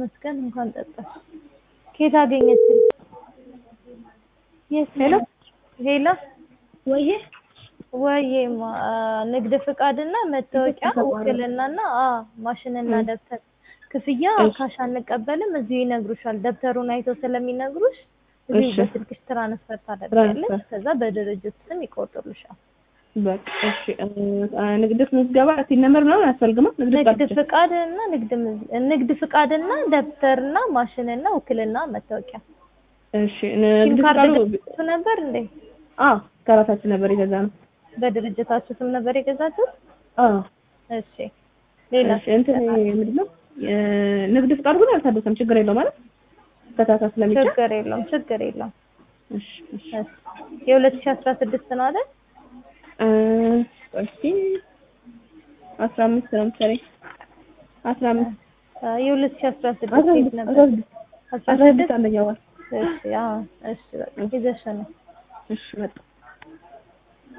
ይመስገን። እንኳን ጠጣሽ። ከየት አገኘችኝ? የት ሄሎ ሄሎ ወይዬ ወይዬማ ንግድ ፍቃድና መታወቂያ ውክልናና አ ማሽንና ደብተር ክፍያ ካሽ አንቀበልም። እዚሁ ይነግሩሻል። ደብተሩን አይተው ስለሚነግሩሽ እዚሁ እሺ። በስልክሽ ትራንስፈር ታደርጊያለሽ። ትራንስፈር። ከዛ በድርጅት ስም ይቆርጡልሻል። በቃ እሺ። እ፣ ንግድ ምዝገባ ሲል ነምበር ምናምን አያስፈልግማ? ንግድ ፍቃድ ንግድ ብቻ? ፍቃድና ንግድ ምዝ- ንግድ ፍቃድና ደብተርና ማሽንና ውክልና መታወቂያ እሺ። ሲም ንግድ ካርድ ፍቃዱ ገዝታችሁ ነበር እንዴ? አዎ ከራሳችን ነበር የገዛ ነው። በድርጅታችሁ ስም ነበር የገዛችሁት? አዎ እሺ ሌላ እሺ። እንትን ምንድን ነው የ- ንግድ ፍቃድ ግን አልታደሰም። ችግር የለው ማለት ከታታ ስለሚቻል ችግር የለውም ችግር የለውም። እሺ እሺ። የሁለት ሺህ አስራ ስድስት ነው አይደል? እ፣ እስኪ አስራ አምስት ነው መሰለኝ አስራ አምስት አ፣ የሁለት ሺህ አስራ አስራ ስድስት የት ስድስት ነበር? አስራ ስድስት አስራ አስራ ስድስት ስድስት አንደኛ ወር እሺ አዎ እሺ በቃ ይዘሽ ነው እሺ መጣ